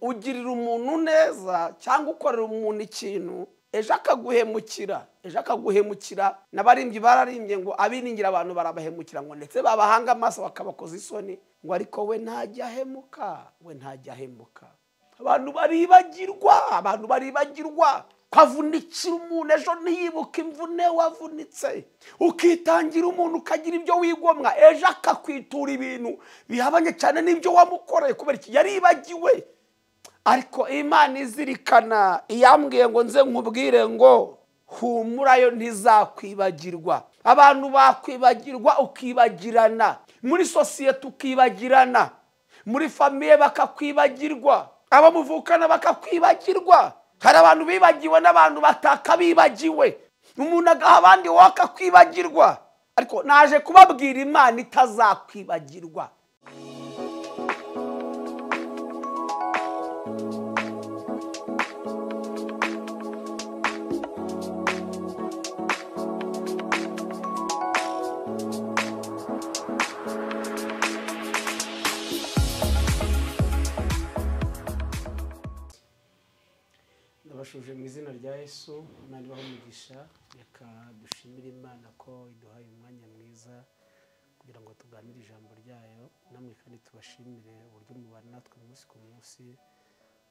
ugirira umuntu neza cyangwa ukorera umuntu ikintu ejo akaguhemukira ejo akaguhemukira n'abarimbyi bararimbye ngo abiringira abantu barabahemukira ngo ndetse babahanga amaso bakabakoza isoni ngo ariko we ntajya ahemuka we ntajya ahemuka abantu baribagirwa abantu baribagirwa kwavunikira umuntu ejo ntiyibuke imvune wavunitse ukitangira umuntu ukagira ibyo wigomwa ejo akakwitura ibintu bihabanye cyane n'ibyo wamukoreye kubera iki yaribagiwe ariko imana izirikana iyambwiye ngo nze nkubwire ngo humurayo ntizakwibagirwa abantu bakwibagirwa ukibagirana muri sosiyete ukibagirana muri famiye bakakwibagirwa abo muvukana bakakwibagirwa hari abantu bibagiwe n'abantu bataka bibagiwe umuntu agaha abandi wowe akakwibagirwa ariko naje kubabwira imana itazakwibagirwa ndabashuje mu izina rya yesu imana ibaho umugisha reka dushimire imana ko iduhaye umwanya mwiza kugira ngo tuganire ijambo ryayo namwe kandi tubashimire uburyo mubana natwe umunsi ku munsi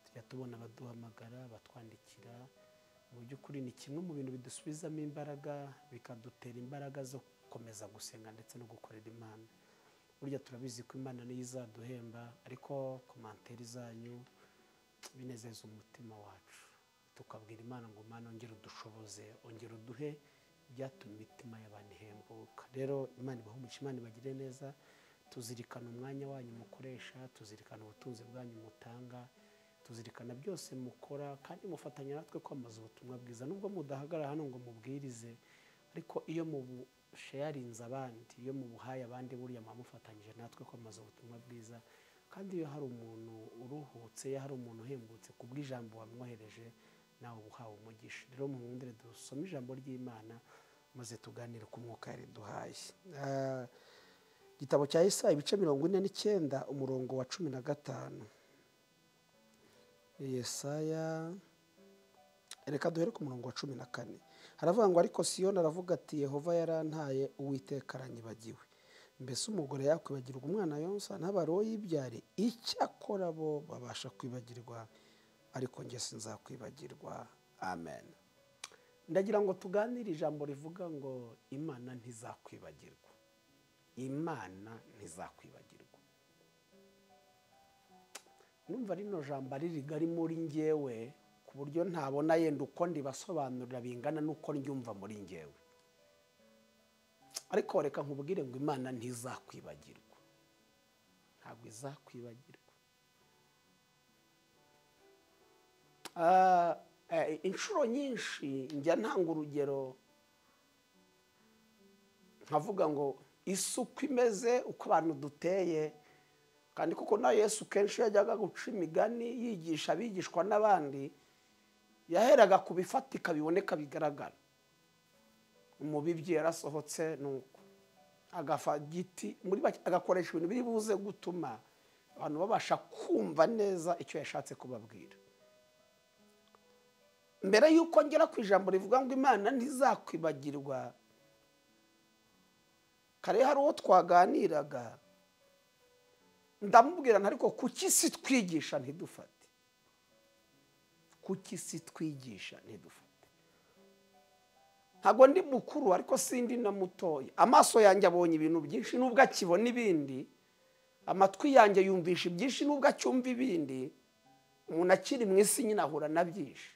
tujya tubona abaduhamagara abatwandikira mu by'ukuri ni kimwe mu bintu bidusubizamo imbaraga bikadutera imbaraga zo gukomeza gusenga ndetse no gukorera imana burya turabizi ko imana niyo izaduhemba ariko komanteri zanyu binezeza umutima wacu tukabwira imana ngo imana ongere udushoboze ongere uduhe ibyatuma imitima y'abantu ihembuka rero imana ibahe umugisha imana ibagire neza tuzirikana umwanya wanyu mukoresha tuzirikana ubutunzi bwanyu mutanga tuzirikana byose mukora kandi mufatanya natwe kwamamaza ubutumwa bwiza nubwo mudahagarara hano ngo mubwirize ariko iyo mubusheyarinze abandi iyo mubuhaye abandi buriya muba mufatanyije natwe kwamamaza ubutumwa bwiza kandi iyo hari umuntu uruhutse iyo hari umuntu uhembutse ku bw'ijambo wamwohereje nawe ubuhawe umugisha rero mu bundi dusome ijambo ry'imana maze tuganire ku mwuka riduhaye igitabo cya Yesaya ibice mirongo ine n'icyenda umurongo wa cumi na gatanu Yesaya reka duhere ku murongo wa cumi na kane haravuga ngo ariko siyoni aravuga ati yehova yarantaye uwiteka aranyibagiwe mbese umugore yakwibagirwa umwana yonsa n'abari we yibyare icyakora bo babasha kwibagirwa ariko njye sinzakwibagirwa amen ndagira ngo tuganire ijambo rivuga ngo imana ntizakwibagirwa imana ntizakwibagirwa numva rino jambo ari rigari muri ngewe ku buryo ntabona yenda uko ndibasobanurira bingana n'uko ryumva muri ngewe ariko reka nkubwire ngo imana ntizakwibagirwa ntabwo izakwibagirwa inshuro nyinshi njya ntanga urugero nkavuga ngo isi uko imeze uko abantu duteye kandi kuko na yesu kenshi yajyaga guca imigani yigisha abigishwa n'abandi yaheraga ku bifatika biboneka bigaragara umubibyi yarasohotse nuko agafa igiti agakoresha ibintu biri buze gutuma abantu babasha kumva neza icyo yashatse kubabwira mbere y'uko ngera ku ijambo rivuga ngo imana ntizakwibagirwa kare hari uwo twaganiraga ndamubwira ariko kuki si twigisha ntidufate kuki si twigisha ntidufate ntabwo ndi mukuru ariko sindi na mutoya amaso yanjye abonye ibintu byinshi nubwo akibona ibindi amatwi yanjye yumvisha ibyinshi nubwo acyumva ibindi umuntu akiri mu isi nyine ahura na byinshi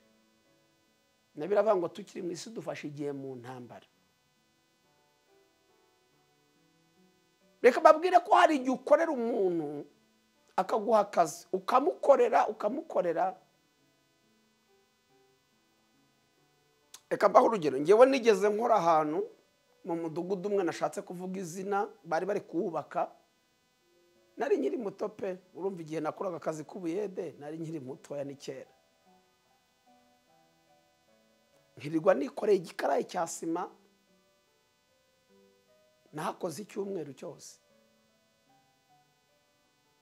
nabiravuga ngo tukiri mu isi dufashe igihe mu ntambara reka babwire ko hari igihe ukorera umuntu akaguha akazi ukamukorera ukamukorera reka mbaho urugero ngewe nigeze nkora ahantu mu mudugudu umwe nashatse kuvuga izina bari bari kuwubaka nari nkiri muto pe urumva igihe nakoraga akazi k'ubuyede nari nkiri mutoya ni kera nkirirwa nikoreye igikarayi cya sima nahakoze icyumweru cyose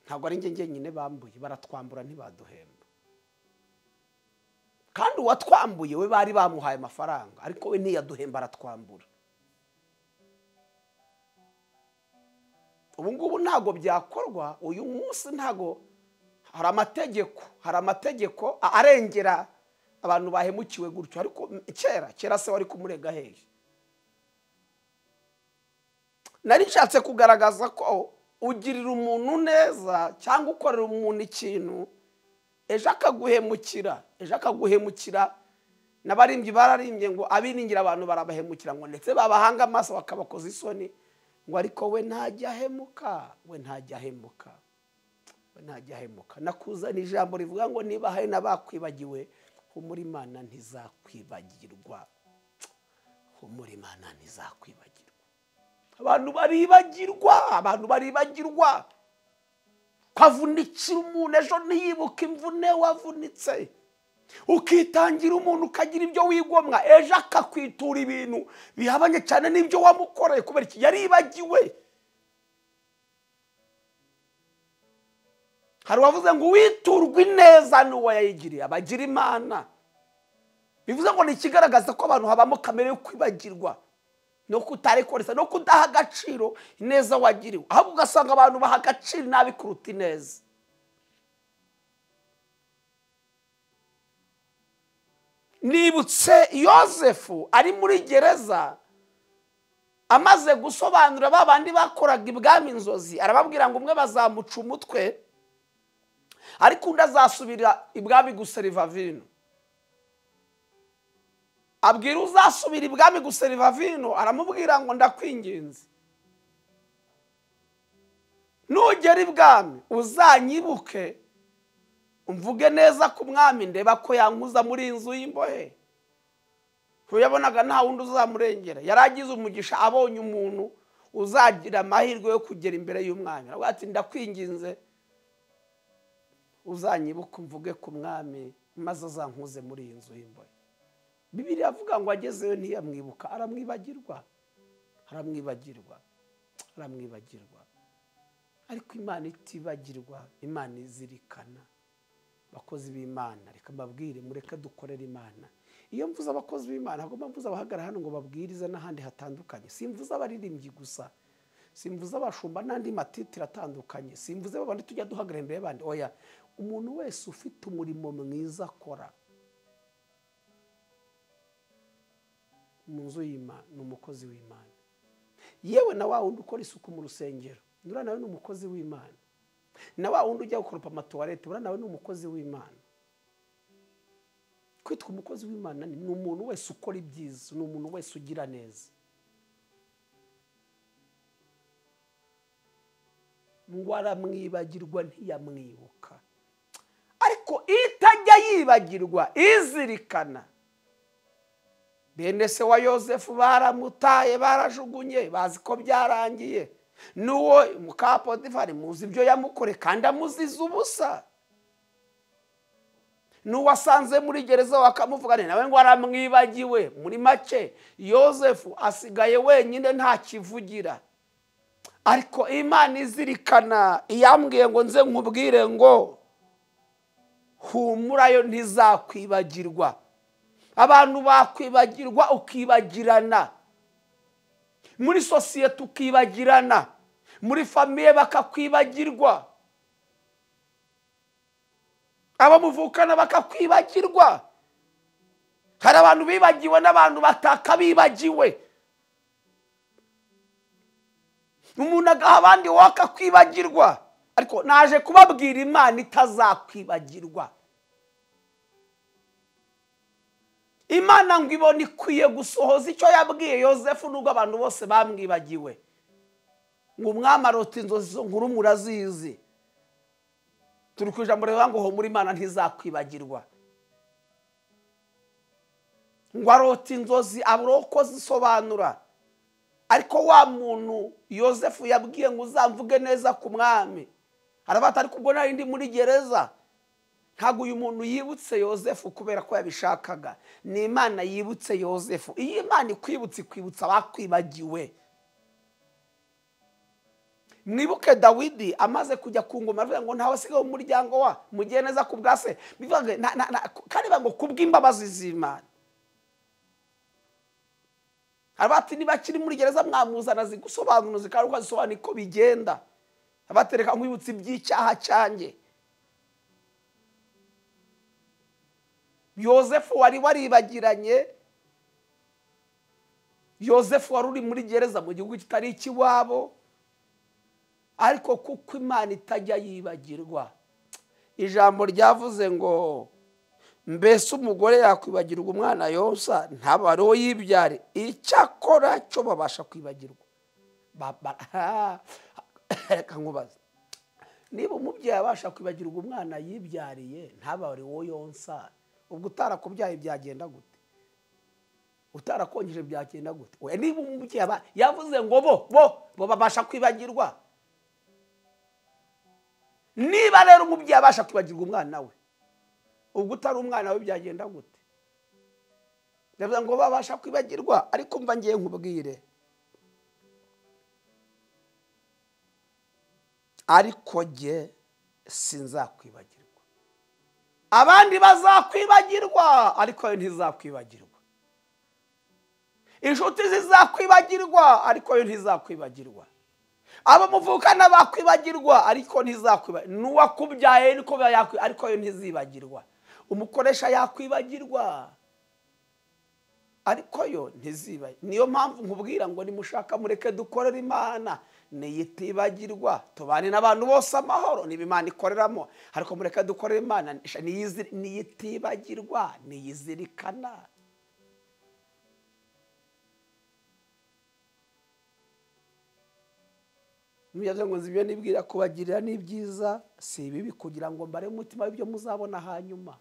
ntabwo ari njye njyenyine bambuye baratwambura ntibaduhemba kandi uwatwambuye we bari bamuhaye amafaranga ariko we ntiyaduhemba aratwambura ubu ngubu ntabwo byakorwa uyu munsi ntabwo hari amategeko hari amategeko arengera abantu bahemukiwe gutyo ariko kera kera se wari kumurega hehe nari nshatse kugaragaza ko ugirira umuntu neza cyangwa ukorera umuntu ikintu ejo akaguhemukira ejo akaguhemukira n'abarimbyi bararimbye ngo abiringira abantu barabahemukira ngo ndetse babahanga amaso bakabakoza isoni ngo ariko we ntajya ahemuka we ntajya ahemuka we ntajya ahemuka nakuzana ijambo rivuga ngo niba hari n'abakwibagiwe humura imana ntizakwibagirwa humura imana ntizakwibagirwa abantu baribagirwa abantu baribagirwa kwavunikira umuntu ejo ntiyibuke imvune wavunitse ukitangira umuntu ukagira ibyo wigomwa ejo akakwitura ibintu bihabanye cyane n'ibyo wamukoreye kubera iki yaribagiwe hari uwavuze ngo uwiturwe ineza n'uwo yayigiriye abagira imana bivuze ngo ni ikigaragaza ko abantu habamo kamere yo kwibagirwa no kutarekoreza no kudaha agaciro ineza wagiriwe ahubwo ugasanga abantu baha agaciro nabi kuruta ineza nibutse yosefu ari muri gereza amaze gusobanura ba bandi bakoraga ibwami inzozi arababwira ngo umwe bazamuca umutwe ariko undi azasubira ibwami guseriva vino abwira uzasubira ibwami guseriva vino aramubwira ngo ndakwinginze nugera ibwami uzanyibuke umvuge neza ku mwami ndeba ko yankuza muri iyi nzu y'imbohe ntuyabonaga nta wundi uzamurengera yari agize umugisha abonye umuntu uzagira amahirwe yo kugera imbere y'umwami aravuga ati ndakwinginze uzanyibuke umvuge ku mwami maze azankuze muri iyi nzu y'imbohe bibiri avuga ngo agezeyo ntiyamwibuka aramwibagirwa aramwibagirwa aramwibagirwa ariko imana itibagirwa imana izirikana abakozi b'imana reka mbabwire mureke dukorere imana iyo mvuze abakozi b'imana ntabwo mvuze abahagarara hano ngo babwirize n'ahandi hatandukanye simvuze abaririmbyi gusa simvuze abashumba n'andi matitire atandukanye simvuze babandi tujya duhagarara imbere y'abandi oya umuntu wese ufite umurimo mwiza akora mu nzu y'imana ni umukozi w'imana yewe na wa wundi ukora isuku mu rusengero uriya nawe ni umukozi w'imana na wa wundi ujya gukoropa amatuwarete uriya nawe ni umukozi w'imana kwitwa umukozi w'imana ni umuntu wese ukora ibyiza ni umuntu wese ugira neza ngo aramwibagirwa ntiyamwibuka ariko itajya yibagirwa izirikana bene se wa yosefu baramutaye barajugunye bazi ko byarangiye n'uwo mukapodifari muzi ibyo yamukore kandi amuziza ubusa n'uwo asanze muri gereza bakamuvugana nawe ngo aramwibagiwe muri make yosefu asigaye wenyine nta kivugira ariko imana izirikana iyambwiye ngo nze nkubwire ngo humurayo ntizakwibagirwa abantu bakwibagirwa ukibagirana muri sosiyete ukibagirana muri famiye bakakwibagirwa abamuvukana bakakwibagirwa hari abantu bibagiwe n'abantu bataka bibagiwe umuntu agaha abandi wowe akakwibagirwa ariko naje kubabwira imana itazakwibagirwa imana ngo ibona ikwiye gusohoza icyo yabwiye yosefu nubwo abantu bose bamwibagiwe ngo umwami arota inzozi zo nkuru murazizi turi ku ijambo rivuga ngo humura imana ntizakwibagirwa ngo arota inzozi abura uko zisobanura ariko wa muntu yosefu yabwiye ngo uzamvuge neza ku mwami arabata ariko ubwo nari ndi muri gereza ntabwo uyu muntu yibutse yosefu kubera ko yabishakaga ni imana yibutse yosefu iyo imana ikwibutse ikwibutsa abakwibagiwe mwibuke dawidi amaze kujya ku ngoma aravuga ngo ntawe asigaye mu muryango wa mugire neza ku bwa se bivuga ngo na- na- na- kandi bivuga ngo kubw'imbabazi z'imana hari bati niba akiri muri gereza mwamuzana zigusobanuza kandi ukazisobanura uko bigenda abatereka nkwibutsa iby'icyaha cyanjye yosefu wari waribagiranye yosefu wari uri muri gereza mu gihugu kitari ikiwabo ariko kuko imana itajya yibagirwa ijambo ryavuze ngo mbese umugore yakwibagirwa umwana yonsa ntabare uwo yibyare icyakora cyo babasha kwibagirwa Baba- ha, reka nkubaze niba umubyeyi abasha kwibagirwa umwana yibyariye ntabare uwo yonsa ubwo utarakubyaye byagenda gute utarakongeje byagenda gute We, niba umubyeyi aba- yavuze ngo bo bo bo babasha kwibagirwa niba rero umubyeyi abasha kwibagirwa umwana we ubwo utari umwana we byagenda gute ndavuga ngo babasha kwibagirwa ariko mva ngiye nkubwire ariko jye sinzakwibagirwa abandi bazakwibagirwa ariko yo ntizakwibagirwa inshuti zizakwibagirwa ariko yo ntizakwibagirwa abo muvukana bakwibagirwa ariko ntizakwibagirwa n'uwakubyaye niko biba yakwi- ariko yo ntizibagirwa umukoresha yakwibagirwa ariko yo ntizibaye niyo mpamvu nkubwira ngo nimushaka mureke dukorere imana niyitibagirwa tubane n'abantu bose amahoro niba imana ikoreramo ariko mureke dukorere imana niyizi- niyitibagirwa niyizirikana mujyaze ngo nzi ibyo nibwira kubagirira ni byiza si ibibi kugira ngo mbare umutima w'ibyo muzabona hanyuma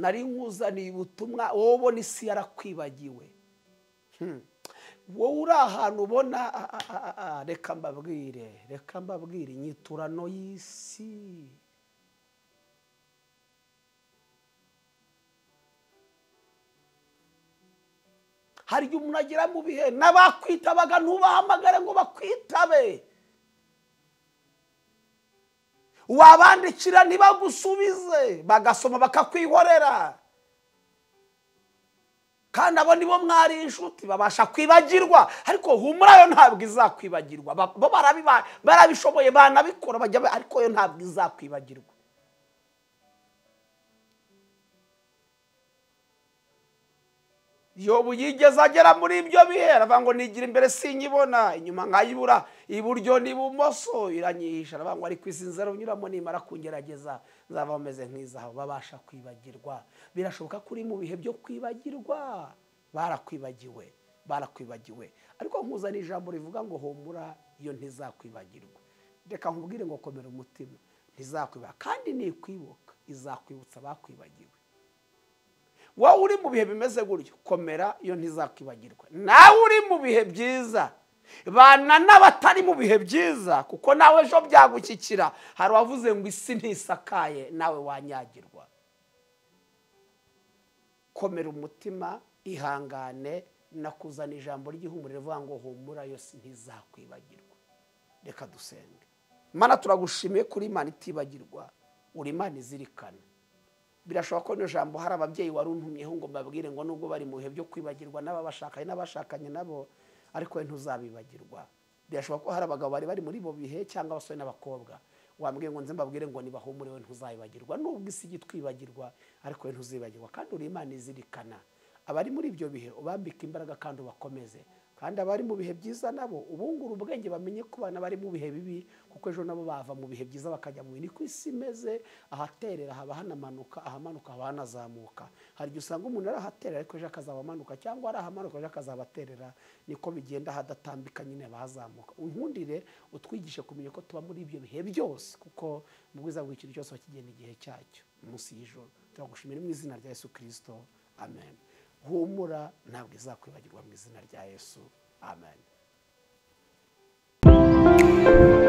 nari nkuzaniye ubutumwa wowe ubona isi yarakwibagiwe Hmm. wowe uri ahantu ubona a- a- a- a- a, reka mbabwire reka mbabwire inyiturano y'isi hari igihe umuntu agera mu bihe n'abakwitabaga ntubahamagare ngo bakwitabe wabandikira ntibagusubize bagasoma bakakwihorera kandi abo nibo mwari inshuti babasha kwibagirwa ariko humura yo ntabwo izakwibagirwa Ba- bo barabiba- barabishoboye banabikora bajya ba- ariko yo ntabwo izakwibagirwa yobu yigeze agera muri ibyo bihe aravuga ngo nigira imbere sinyibona inyuma nkayibura iburyo n'ibumoso iranyihisha aravuga ngo ariko isi nzara unyuramo nimara kungerageza nzaba umeze nk'izahabu babasha kwibagirwa birashoboka ko uri mu bihe byo kwibagirwa barakwibagiwe barakwibagiwe ariko nkuzana ijambo rivuga ngo humura iyo ntizakwibagirwa reka nkubwire ngo komera umutima ntizakwibaga kandi nikwibuka izakwibutsa abakwibagiwe wowe uri mu bihe bimeze gutyo komera iyo ntizakwibagirwa nawe uri mu bihe byiza bana n'abatari mu bihe byiza kuko nawe ejo byagushyikira hari uwavuze ngo isi ntisakaye nawe wanyagirwa komera umutima ihangane nakuzana ijambo ry'ihumure rivuga ngo humura yo si- ntizakwibagirwa reka dusenge mana turagushimiye kuri imana itibagirwa uri imana izirikana birashoboka ko iryo jambo hari ababyeyi wari untumyeho ngo mbabwire ngo nubwo bari mu bihe byo kwibagirwa n'ababashakanye n'abashakanye nabo ariko we ntuzabibagirwa birashoboka ko hari abagabo bari bari muri bo bihe cyangwa abasore n'abakobwa wambwiye ngo nze mbabwire ngo nibahumure we ntuzabibagirwa nubwo isi ijya itwibagirwa ariko we ntuzibagirwa kandi uri imana izirikana abari muri ibyo bihe ubambike imbaraga kandi ubakomeze kandi abari mu bihe byiza nabo ubungura ubwenge bamenye ko bana bari mu bihe bibi kuko ejo nabo bava mu bihe byiza bakajya mu bindi ku isi imeze ahaterera haba hanamanuka ahamanuka haba hanazamuka hari igihe usanga umuntu arahaterera ariko ejo akazaba amanuka cyangwa arahamanuka ejo akazaba aterera niko bigenda hadatambika nyine bazamuka unkundire utwigishe kumenya ko tuba muri ibyo bihe byose kuko mu bwiza bw'ikintu cyose bakigenda igihe cyacyo munsi y'ijoro turagushimira mu izina rya yesu kirisito amen humura ntabwo izakwibagirwa mu izina rya yesu amen